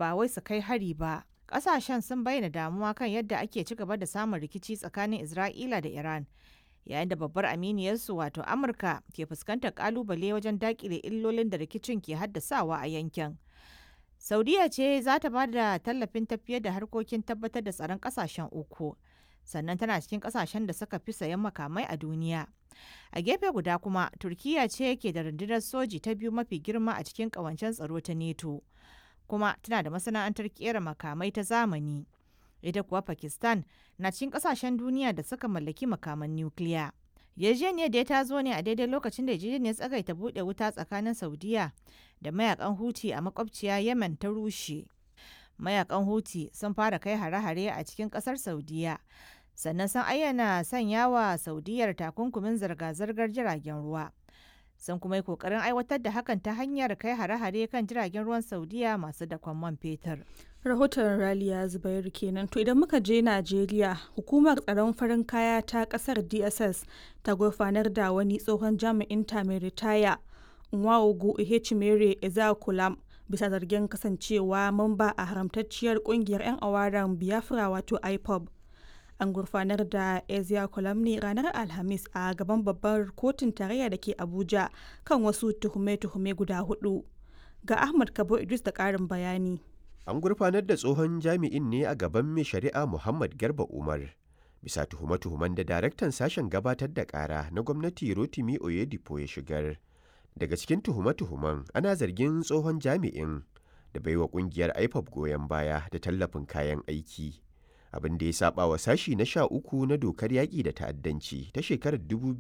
ba wai su kai hari ba. Ƙasashen sun bayyana damuwa kan yadda ake ci gaba da samun rikici tsakanin Isra'ila da Iran. Yayin da babbar aminiyarsu wato Amurka ke fuskantar ƙalubale wajen daƙile illolin da rikicin ke haddasawa a yankin. Saudiya ce za ta ba da tallafin tafiyar da harkokin tabbatar da tsaron ƙasashen uku. Sannan tana cikin ƙasashen da suka fi sayan makamai a duniya. A gefe guda kuma, Turkiyya ce ke da rundunar soji ta biyu mafi girma a cikin ƙawancen tsaro ta NATO. Kuma tana da masana'antar ƙera makamai ta zamani. Ita kuwa Pakistan na cikin ƙasashen duniya da suka mallaki makaman nukiliya. yarjejeniyar da ta zo ne a daidai lokacin da yarjejeniyar tsagaita buɗe wuta tsakanin saudiya da mayakan huti a makwabciya yemen ta rushe mayakan huti sun fara kai hare-hare a cikin ƙasar saudiya sannan sun ayyana sanya wa saudiyar takunkumin zirga-zirgar jiragen ruwa sun kuma yi kokarin aiwatar da hakan ta hanyar kai hare-hare kan jiragen ruwan saudiya masu dakon man fetur rahoton raliya zubairu kenan to idan muka je najeriya hukumar tsaron farin kaya ta kasar dss ta gurfanar da wani tsohon jami'in ta mai ritaya nwaogu ihechimere ezakulam bisa zargin kasancewa mamba a haramtacciyar kungiyar 'yan awaran biafra wato ipob an gurfanar da ezia ne ranar alhamis a gaban babbar kotun tarayya da ke abuja kan wasu tuhume-tuhume guda hudu ga ahmad kabo idris da karin bayani an gurfanar da tsohon jami'in ne a gaban mai shari'a muhammad garba umar bisa tuhume-tuhumen da daraktan sashen gabatar da kara na gwamnati rotimi oyedipo ya shigar daga cikin tuhume-tuhumen ana zargin tsohon jami'in da baiwa kungiyar ipop goyon baya da tallafin kayan aiki abin da ya saba wa sashi na sha uku na dokar yaƙi da ta'addanci ta shekarar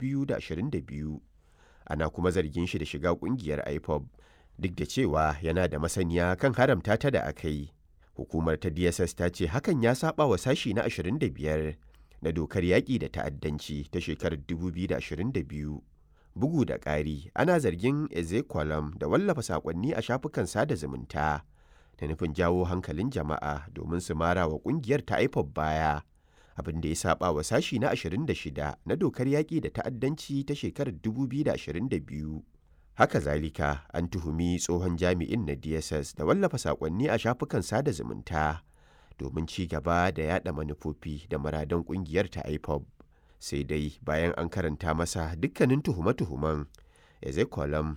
2022 ana kuma zargin shi da shiga kungiyar ipop duk da cewa yana da masaniya kan haramta ta da aka yi hukumar ta dss ta ce hakan ya saba wa sashi na 25 na dokar yaƙi da ta'addanci ta shekarar 2022 bugu da ƙari ana zargin ezekwalam da wallafa saƙonni a shafukan sada zumunta da nufin jawo hankalin jama'a domin su mara wa kungiyar ta ipob baya abin da ya saba wa sashi na 26 na dokar yaƙi da ta'addanci ta shekarar 2022 haka zalika an tuhumi tsohon jami'in na dss da wallafa saƙonni a shafukan sada zumunta domin ci gaba da yada manufofi da muradan kungiyar ta ipob sai dai bayan an karanta masa dukkanin tuhume-tuhumen ezekolam